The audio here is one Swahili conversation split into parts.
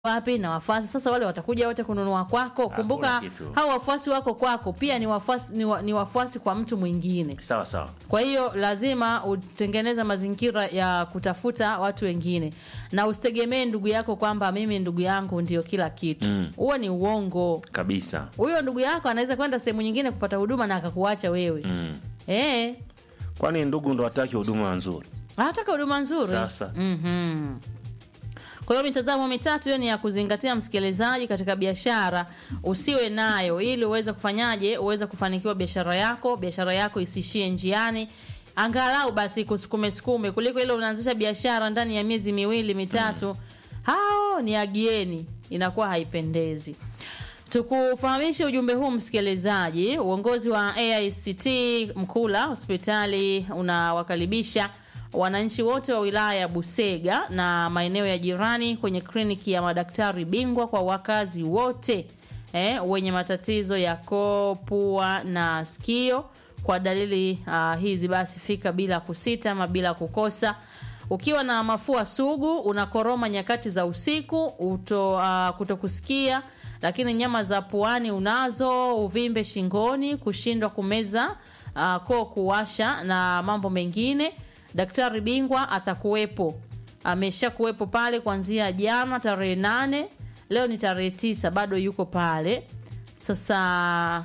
wapi na wafuasi sasa wale watakuja wote kununua kwako kumbuka hakuna kitu. hao wafuasi wako kwako pia ni wafuasi ni, wa, ni wafuasi kwa mtu mwingine sawa sawa kwa hiyo lazima utengeneze mazingira ya kutafuta watu wengine na usitegemee ndugu yako kwamba mimi ndugu yangu ndio kila kitu huo ni uongo kabisa huyo ndugu yako anaweza kwenda sehemu nyingine kupata huduma na akakuacha wewe mm. eh kwani ndugu ndo hataki huduma nzuri anataka huduma nzuri Sasa. mm kwa hiyo mitazamo mitatu hiyo ni ya kuzingatia msikilizaji katika biashara usiwe nayo ili uweze kufanyaje uweze kufanikiwa biashara yako biashara yako isiishie njiani angalau basi kusukume sukume kuliko ile unaanzisha biashara ndani ya miezi miwili mitatu hao ni agieni inakuwa haipendezi tukufahamishe ujumbe huu msikilizaji uongozi wa aict mkula hospitali unawakaribisha wananchi wote wa wilaya ya busega na maeneo ya jirani kwenye kliniki ya madaktari bingwa kwa wakazi wote eh, wenye matatizo ya koo pua na sikio kwa dalili uh, hizi basi fika bila kusita ama bila kukosa ukiwa na mafua sugu unakoroma nyakati za usiku uto, uh, kutokusikia lakini nyama za puani unazo uvimbe shingoni kushindwa kumeza uh, koo kuwasha na mambo mengine daktari bingwa atakuwepo amesha kuwepo pale kuanzia jana tarehe nane leo ni tarehe tisa bado yuko pale sasa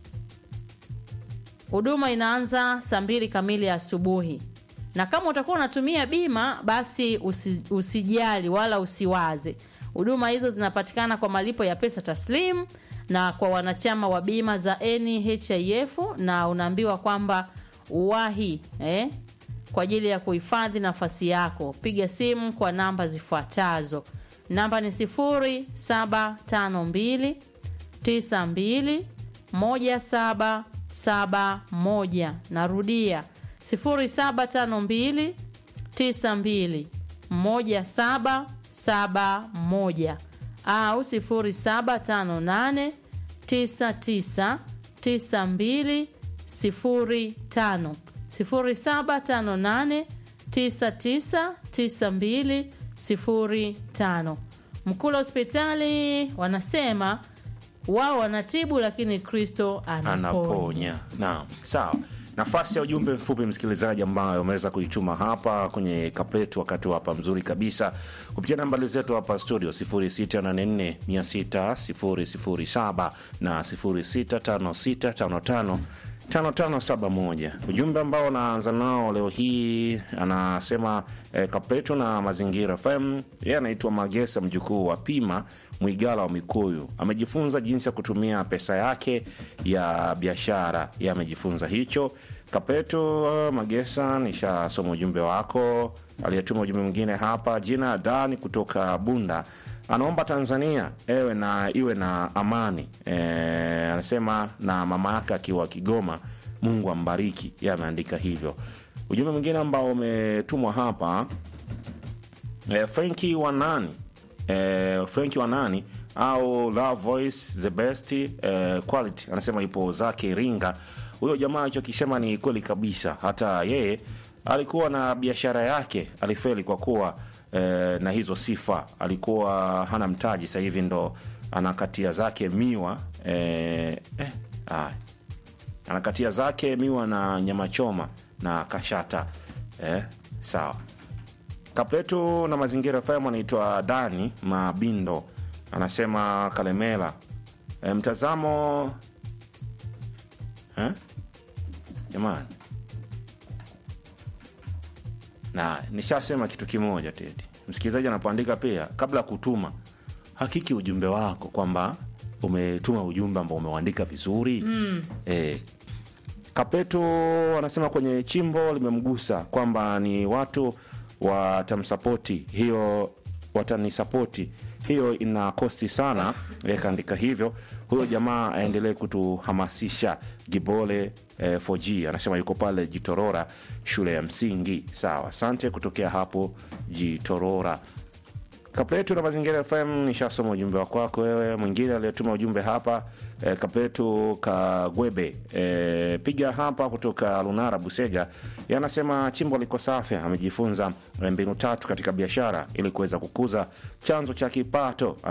huduma inaanza saa mbili kamili asubuhi na kama utakuwa unatumia bima basi usi, usijali wala usiwaze huduma hizo zinapatikana kwa malipo ya pesa taslim na kwa wanachama wa bima za nhif na unaambiwa kwamba uwahi eh, kwa ajili ya kuhifadhi nafasi yako piga simu kwa namba zifuatazo namba ni 0752 92 1771 narudia 0752 92 1771 au 0758 99 92 05 0758 99 92 05 mkula hospitali wanasema wao wanatibu lakini kristo anaponya anaponya naam sawa nafasi ya ujumbe mfupi msikilizaji ambayo umeweza kuituma hapa kwenye kapletu wakati wa hapa mzuri kabisa kupitia nambari zetu hapa studio 684 na 065655 5571 ujumbe ambao unaanza nao leo hii anasema eh, kapletu na mazingira fm yeye anaitwa magesa mjukuu wa pima mwigala wa mikuyu amejifunza jinsi ya kutumia pesa yake ya biashara ye amejifunza hicho kapeto uh, magesa nishasoma ujumbe wako aliyetuma ujumbe mwingine hapa jina dani kutoka bunda anaomba tanzania ewe na iwe na amani e, anasema na mama yake akiwa kigoma mungu ambariki ye ameandika hivyo ujumbe mwingine ambao umetumwa hapa e, frenki wanani e, frenki wanani au love voice the best e, quality anasema ipo zake iringa huyo jamaa alichokisema ni kweli kabisa hata yeye alikuwa na biashara yake alifeli kwa kuwa eh, na hizo sifa alikuwa hana mtaji sasa hivi ndo anakatia zake miwa eh, eh, ah, anakatia zake miwa na nyama choma na kashata eh, sawa kapletu na mazingira fm anaitwa dani mabindo anasema kalemela e, mtazamo eh? jamani na nishasema kitu kimoja tedi msikilizaji anapoandika pia kabla ya kutuma hakiki ujumbe wako kwamba umetuma ujumbe ambao umeuandika vizuri mm. e, kapeto anasema kwenye chimbo limemgusa kwamba ni watu watamsapoti hiyo watanisapoti hiyo ina kosti sana e, kaandika hivyo huyo jamaa aendelee kutuhamasisha gibole e, 4g anasema yuko pale jitorora shule ya msingi sawa asante kutokea hapo jitorora Kapletu na Mazingira FM, nishasoma ujumbe wa kwako wewe. Mwingine aliyetuma ujumbe hapa e, Kapletu Kagwebe e, piga hapa kutoka Lunara Busega, yanasema chimbo liko safi, amejifunza mbinu tatu katika biashara ili kuweza kukuza chanzo cha kipato.